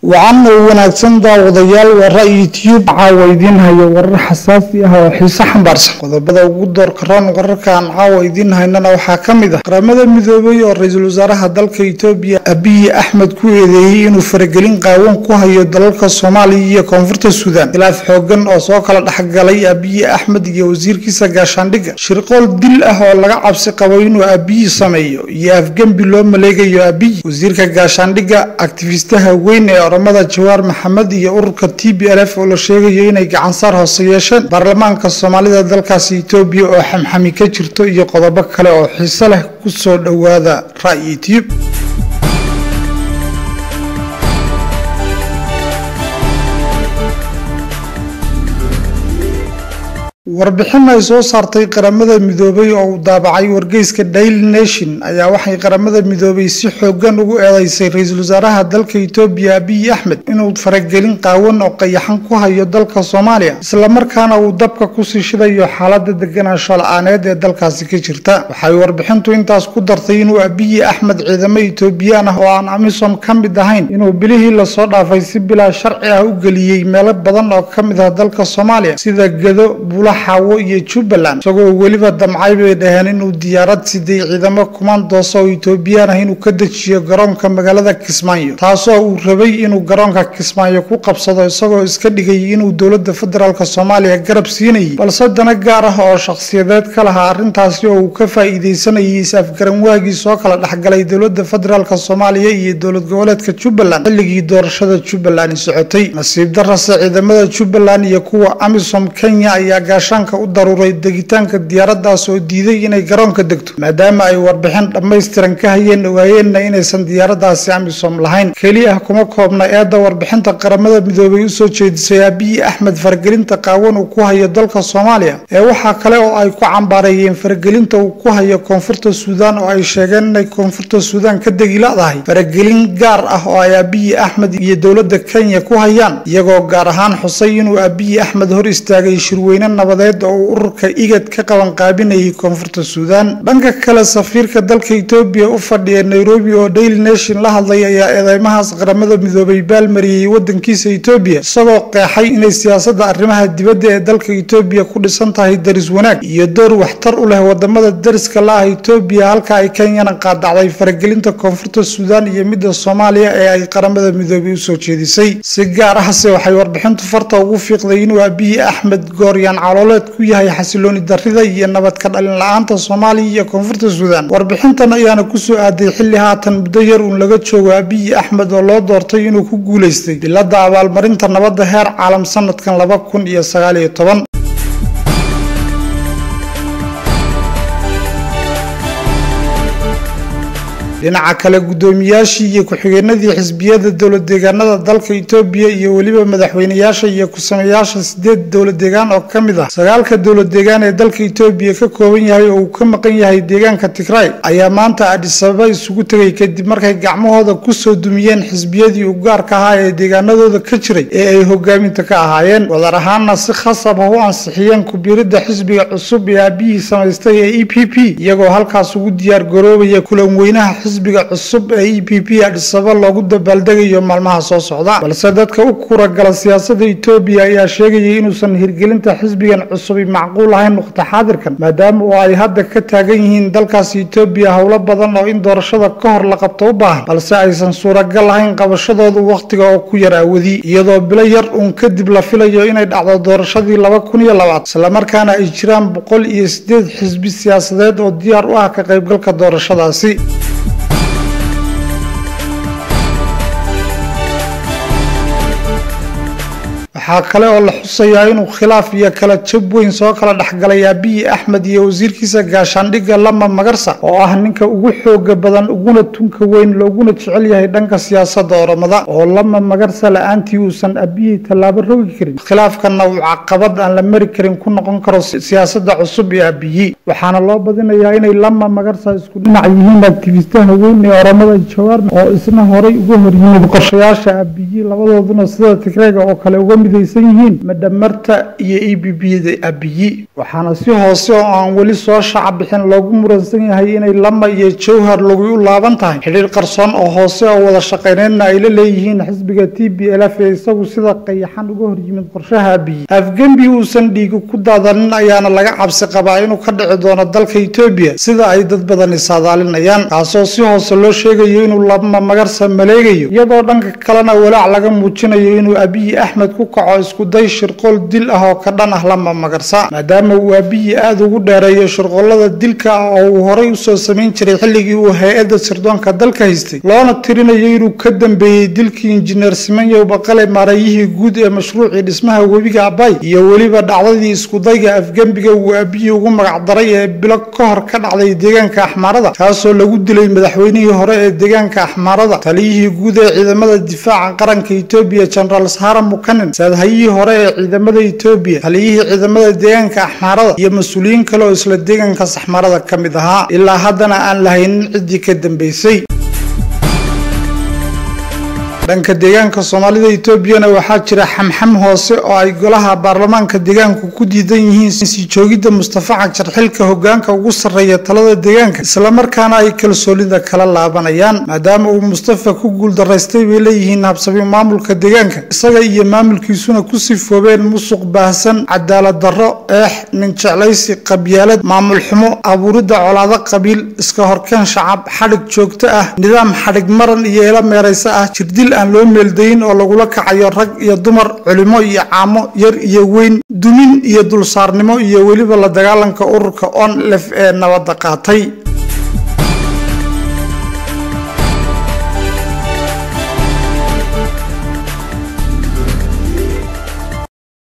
wacan oo wanaagsan daawadayaal waa ra'yi tube caawa idiin hayo warar xasaasi ah oo xiise xambaarsan qodobada ugu doorka roon wararkaan caawa idiin haynana waxaa ka mid ah qaramada midoobay oo ra-iisul wasaaraha dalka itoobiya abiyi axmed ku eedeeyey inuu faragelin qaawan ku hayo dalalka soomaaliya iyo koonfurta suudaan khilaaf xoogan oo soo kala dhexgalay abiyi axmed iyo wasiirkiisa gaashaandhigga shirqool dil ah oo laga cabsi qabo inuu abiyi sameeyo iyo afgembi loo maleegayo abiyi wasiirka gaashaandhigga aktifistaha weyn ee oramada jawaar maxamed iyo ururka t b l f oo la sheegayo inay gacansaar hoose yeesheen baarlamaanka soomaalida dalkaasi itoobiya oo xamxami ka jirto iyo qodobo kale oo xiise leh kusoo dhowaada ra'yi tube warbixin ay soo saartay qaramada midoobay oo uu daabacay wargeyska daily nation ayaa waxay qaramada midoobay si xoogan ugu eedeysay ra-iisul wasaaraha dalka itoobiya abiyi axmed inuu faragelin qaawan oo qayaxan ku hayo dalka soomaaliya islamarkaana uu dabka kusii shidayo xaalada deganaansho la-aaneed ee dalkaasi ka jirta waxay warbixintu intaas ku dartay inuu abiyi axmed ciidamo itoobiyaan ah oo aan amisom ka mid ahayn inuu bilihii lasoo dhaafay si bilaa sharci ah u geliyey meelo badan oo ka mid ah dalka soomaaliya sida gedo bula xaawo iyo jubbaland isagoo weliba damcay bay dhaheen inuu diyaarad siday ciidamo kumaandoosa oo itoobiyaan ah inuu ka dejiyo garoonka magaalada kismaayo taasoo uu rabay inuu garoonka kismaayo ku qabsado isagoo iska dhigay inuu dowlada federaalk soomaaliya garab siinayay balse dana gaar ah oo shakhsiyadeed ka lahaa arrintaasi oo uu ka faa'iidaysanayay is-afgaran waagii soo kala dhexgalay dowlada federaalk soomaaliya iyo dowlad goboleedka jubbaland xilligii doorashada jubbaland socotay nasiib darase ciidamada jubbaland iyo kuwa amisom kenya ayaa gaashaanka u daruuray degitaanka diyaaradaas oo diiday inay garoonka degto maadaama ay warbixin dhammaystiran ka hayeen ogaayeenna inaysan diyaaradaasi amisom lahayn keliya kuma koobna eedda warbixinta qaramada midoobay usoo jeedisay abiyi axmed faragelinta qaawan uu ku hayo dalka soomaaliya ee waxaa kale oo ay ku cambaareeyeen faragelinta uu ku hayo koonfurta suudaan oo ay sheegeen inay koonfurta suudaan ka degi la-dahay faragelin gaar ah oo ay abiyi axmed iyo dowlada kenya ku hayaan iyagoo gaar ahaan xusay inuu abiyi axmed hor istaagay shirweyne nabadeed oo uu ururka igad ka qaban qaabinayay koonfurta suudaan dhanka kale safiirka dalka itoobiya u fadhiya nairobi oo daily nation la hadlay ayaa eedeymahaas qaramada midoobay baalmariyey wadankiisa itoobiya isagoo qeexay inay siyaasada arrimaha dibadda ee dalka itoobiya ku dhisan tahay daris wanaag iyo door waxtar u leh wadamada dariska la-ah itoobiya halka ay kenyana qaadacday faragelinta koonfurta suudaan iyo midda soomaaliya ee ay qaramada midoobay usoo jeedisay si gaar ahse waxay warbixintu farta ugu fiiqday inuu abiyi axmed gooryaan calooleed ku yahay xasilooni darrida iyo nabad ka dhalin la-aanta soomaaliya iyo koonfurta suudaan warbixintan ayaana kusoo aaday xilli haatan muddo yar uun laga joogo abiyi axmed oo loo doortay inuu ku guulaystay bilada abaalmarinta nabadda heer caalam sanadkan laba kun iyo sagaal iyo toban dhinaca kale guddoomiyaashii iyo ku-xigeenadii xisbiyada dowlad deegaanada dalka itoobiya iyo weliba madaxweyneyaasha iyo ku-sameeyaasha sideed dowlad deegaan oo ka mid ah sagaalka dowlad deegaan ee dalka itoobiya ka kooban yahay oo uu ka maqan yahay deegaanka tigray ayaa maanta adhisababa isugu tegay kadib markay gacmahooda kusoo dumiyeen xisbiyadii u gaarka ahaa ee deegaanadooda ka jiray ee ay hogaaminta ka ahaayeen wadar ahaanna si khasab ah u ansixiyeen ku-biiridda xisbiga cusub ee aabiyihii samaystay ee e p p iyagoo halkaas ugu diyaar garoobaya kulan weynaha xisbiga cusub ee e p p adhisaba loogu dabaaldegayo maalmaha soo socda balse dadka u kuragala siyaasada itoobiya ayaa sheegayay inuusan hirgelinta xisbigan cusubi macquul ahayn waqti xaadirkan maadaama oo ay hadda ka taagan yihiin dalkaasi itoobiya howlo badan oo in doorashada ka hor la qabto u baahan balse aysan suuragal ahayn qabashadoodu wakhtiga oo ku yar aawadi iyadoo bilo yar uun kadib la filayo inay dhacdo doorashadii laba kun iyo labaad islamarkaana ay jiraan boqol iyo sideed xisbi siyaasadeed oo diyaar u ah ka qaybgalka doorashadaasi waxaa kale oo la xusayaa inuu khilaaf iyo kala jab weyn soo kala dhexgalay abiyi axmed iyo wasiirkiisa gaashaandhigga lama magarsa oo ah ninka ugu xooga badan uguna tunka weyn looguna jecel yahay dhanka siyaasada oromada oo lama magarsa la-aantii uusan abiyi tallaabo rogi karin khilaafkanna uu caqabad aan la mari karin ku noqon karo siyaasada cusub ee abiyi waxaana loo badinayaa inay lama magarsa isku dhinac yihiin aktifistaha weyn ee oromada jawaar oo isna horay uga horyimid qorshayaasha abiyi labadooduna sida tigreega oo kale uga mid midaysan yihiin madhamarta iyo e b b da abiyi waxaana si hoose oo aan weli soo shaca bixin loogu muransan yahay inay lama iyo jowhar lagu u laaban tahay xidhiir qarsoon oo hoose oo wada shaqayneynna ay la leeyihiin xisbiga t b l f ee isagu sida qayaxan uga horyimid qorshaha abiyi afgembi uusan dhiigi ku daadanin ayaana laga cabsi qabaa inuu ka dhici doono dalka etoobiya sida ay dad badani saadaalinayaan kaasoo si hoose loo sheegayo inuu lama magarsa maleegayo iyadoo dhanka kalena walaac laga muujinayo inuu abiyi axmed ku kaco iskuday shirqool dil ah oo ka dhan ah lama magarsa maadaama uu abiyi aada ugu dheereeyo shirqoolada dilka ah oo uu horay usoo samayn jiray xilligii uu hay-adda sirdoonka dalka haystay loona tirinayo inuu ka dambeeyey dilkii injineer simanyow baqale maareeyihii guud ee mashruucii dhismaha webiga abay iyo weliba dhacdadii iskudayga afgembiga uu abiyi ugu magacdaray ee bilo ka hor ka dhacday deegaanka axmaarada kaasoo lagu dilay madaxweynihii hore ee deegaanka axmaarada taliyihii guud ee ciidamada difaaca qaranka etoobiya genaraal sahara mukanin saadhayihii hore ee ciidamada etoobiya taliyihii ciidamada deegaanka axmaarada iyo mas-uuliyiin kale oo isla deegaankaas axmaarada ka mid ahaa ilaa haddana aan lahaynin ciddii ka dambeysay dhanka deegaanka soomaalida etoobiyana waxaa jira xamxam hoose oo ay golaha baarlamaanka deegaanku ku diidan yihiin sii joogidda mustafa cajar xilka hogaanka ugu sarreeya talada deegaanka islamarkaana ay kalsoonida kala laabanayaan maadaama uu mustafa ku guuldaraystay bay leeyihiin habsami maamulka deegaanka isaga iyo maamulkiisuna ku sifoobeen musuq baahsan cadaalad darro eex nin jeclaysi qabyaalad maamul xumo abuuridda colaado qabiil iska horkeen shacab xadhig joogto ah nidaam xadhig maran iyo eela meeraysa ah jirdil aan loo meeldayin oo lagula kacayo rag iyo dumar culimo iyo caamo yar iyo weyn dumin iyo dulsaarnimo iyo weliba la dagaalanka ururka on lef ee nabadda qaatay